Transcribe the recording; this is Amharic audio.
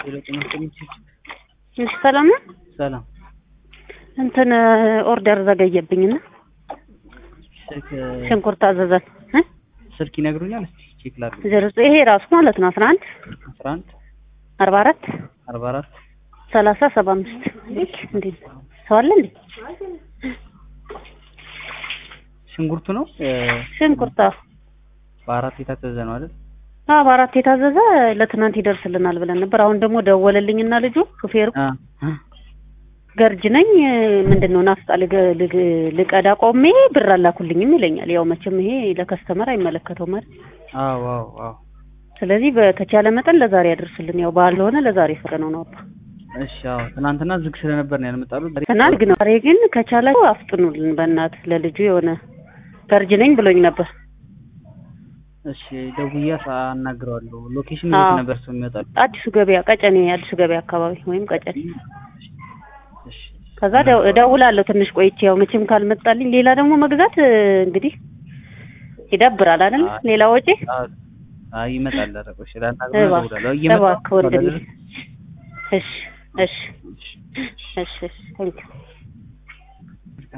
እሺ ሰላም ነው። ሰላም እንትን ኦርደር ዘገየብኝና ስልክ ሽንኩርት አዘዘን እ ስልክ ይነግሩኛል። እስቲ ቼክ ላድርግ። ዜሮ ዘጠኝ ይሄ ራሱ ማለት ነው አስራ አንድ አስራ አንድ አርባ አራት አርባ አራት ሰላሳ ሰባ አምስት ልክ እንዴ ሰው አለ እንዴ? ሽንኩርቱ ነው ሽንኩርት አዎ በአራት የታዘዘ ነው አይደል? አዎ በአራት የታዘዘ ለትናንት ይደርስልናል ብለን ነበር። አሁን ደግሞ ደወለልኝና ልጁ ሹፌሩ አ ገርጅ ነኝ ምንድን ነው ናፍጣ ልገ- ልግ- ልቀዳ ቆሜ ብር አላኩልኝም ይለኛል። ያው መቼም ይሄ ለከስተመር አይመለከተውም አይደል? አዎ አዎ አዎ ስለዚህ በተቻለ መጠን ለዛሬ ያደርስልን። ያው ባልሆነ ለዛሬ ፈረነው ነው አባ እሺ አዎ ትናንትና ዝግ ስለነበር ነው ያልመጣሉት። ዛሬ- ትናንት ግን ዛሬ ግን ከቻላችሁ አፍጥኑልን በእናት ለልጁ የሆነ ገርጅ ነኝ ብሎኝ ነበር። እሺ ደውዬ አናግረዋለሁ። ሎኬሽን አዎ። የት ነበር ሰው የሚመጣሉ? አዲሱ ገበያ ቀጨኔ፣ አዲሱ ገበያ አካባቢ ወይም ቀጨኔ። እሺ ከዛ ደው- እደውላለሁ ትንሽ ቆይቼ ያው መቼም ካልመጣልኝ ሌላ ደግሞ መግዛት እ, እንግዲህ ይደብራል አይደል? አይ። ሌላ ወጪ አዎ አይ ይመጣል። ኧረ ቆይ እሺ ላናግረው እባክህ እደውላለሁ። እየመጣሁ እባክህ ወንድሜ። አይደል? እሺ እሺ እሺ እሺ ቴንኪው